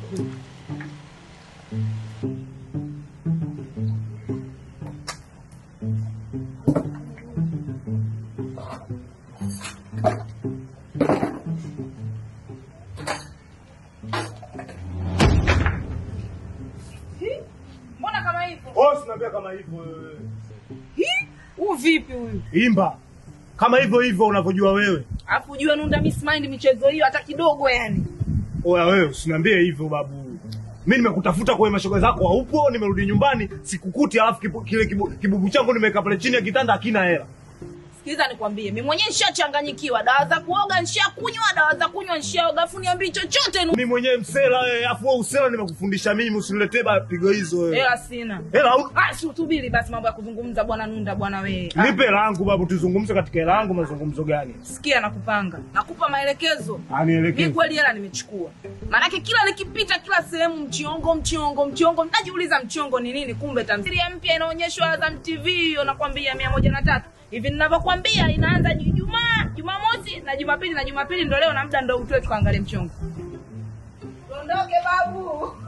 Mbona kama hivyo? Oh, sinaambia kama hivyo wewe. Huu vipi huyu? Imba. Kama hivyo hivyo unavyojua wewe. Alafu ujue Nunda Miss Mind michezo hiyo hata kidogo yani. Oya wewe, usiniambie hivyo babu. Mimi nimekutafuta kwenye mashoga zako haupo, nimerudi nyumbani sikukuti, alafu kibu, kile kibu, kibubu changu nimeweka pale chini ya kitanda hakina hela. Sikiliza nikwambie, mimi mwenyewe nishachanganyikiwa. Dawa za kuoga nishakunywa, dawa za kunywa nishaoga. Alafu niambie chochote nu. Mimi mwenyewe msela wewe, alafu wewe usela nimekufundisha mimi, usiniletee ba pigo hizo wewe. Hela sina. Hela au Ah, si utubiri basi mambo ya kuzungumza bwana Nunda bwana wewe. Ah, nipe hela yangu babu, tuzungumze katika hela yangu. Mazungumzo gani? sikia nakupanga. Nakupa maelekezo. Ah, Mi nielekeze. kweli hela nimechukua. Maanake kila nikipita kila sehemu mchongo mchongo mchongo, najiuliza mchongo ni nini? Kumbe tamthilia mpya inaonyeshwa Azam TV hiyo, nakwambia mia moja na tatu hivi ninavyokwambia, inaanza Ijumaa, Jumamosi na Jumapili, na Jumapili ndo leo na muda ndo utue tukaangalie mchongo. Tuondoke babu.